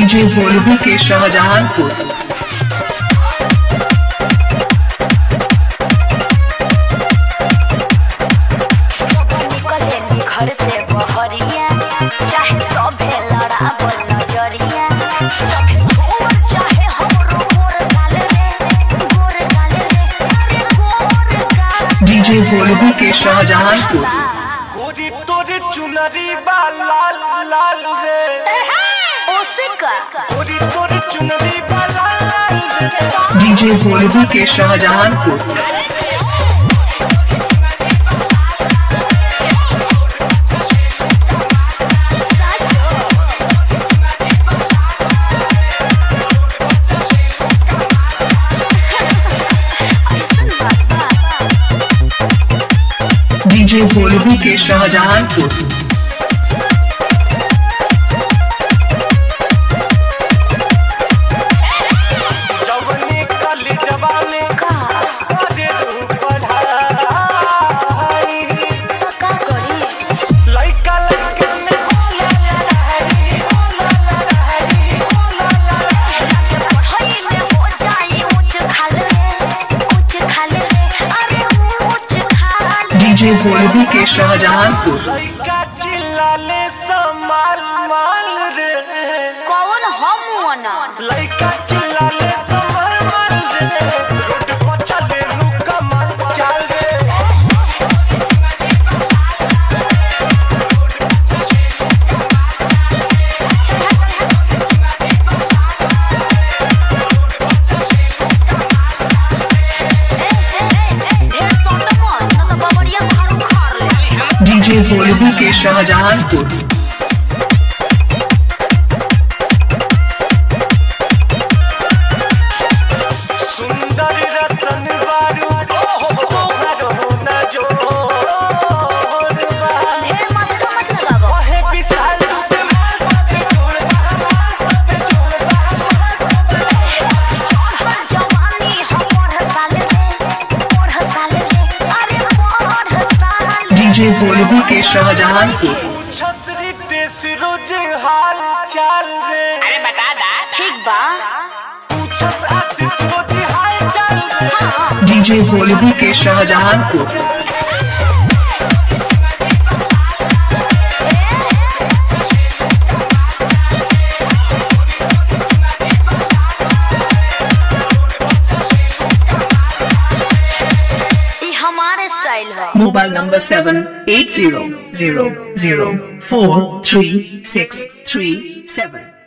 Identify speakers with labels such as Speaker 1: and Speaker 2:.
Speaker 1: DJ Bholu के शाहजहानपुर
Speaker 2: निकलेनी घर से बहरिया चाहे सभे लड़ावल नजरिया सभे छोड़ चाहे हमरो गोर गाल रे गोर गाल रे अरे गोर गाल
Speaker 1: डीजे भोलू के शाहजहानपुर
Speaker 3: गोरी तोरे चुनरी बा लाल लाल रे
Speaker 2: ओसिका
Speaker 3: गोरी तोरे चुनरी बा लाल लाल रे
Speaker 1: डीजे भोलू के शाहजहानपुर
Speaker 2: ऐसन बात बा
Speaker 1: डीजे भोलू के शाहजहानपुर
Speaker 3: जवनी कली जवानी
Speaker 2: का
Speaker 3: करे रहू पढ़ाई
Speaker 2: का करी
Speaker 3: लइका लइका में होला लड़ाई होला लड़ाई होला लड़ाई
Speaker 2: पढ़ाई में हो जाई ऊंच खाल रे ऊंच खाल रे अरे ऊंच खाल
Speaker 1: डीजे भोलू के शाहजहानपुर
Speaker 3: लइका चिल्लाले समाल माल रे
Speaker 2: कौन हम वना
Speaker 3: लइका चिल्लाले समाल माल रे रोड पर चले लू कमाल चाल रे
Speaker 2: ढेर सोट मत न तो बबरिया खाड़ू खार ले
Speaker 1: डीजे भोलू के शाहजहानपुर
Speaker 3: सुंदर रतन बारू तोहरो न जोर बा
Speaker 2: ढेर मस्त मत लगावो
Speaker 3: ओहे विशाल रूप मार पे जोड़ बा पे जोड़ बा
Speaker 2: चढ़ल जवानी हम पढ़ साल रे पढ़ साल रे अरे पढ़ साल
Speaker 1: डीजे भोलू के शाहजहानपुर
Speaker 3: छसरी देश रोज हाल चाल रे
Speaker 4: अरे बता दा
Speaker 2: ठीक बा
Speaker 3: पूछस आशीष रोज हाल चाल रे
Speaker 2: हाँ
Speaker 1: डीजे भोलू के शाहजहानपुर
Speaker 2: ई हमारे स्टाइल है
Speaker 1: mobile number seven eight zero zero zero four three six three सेवन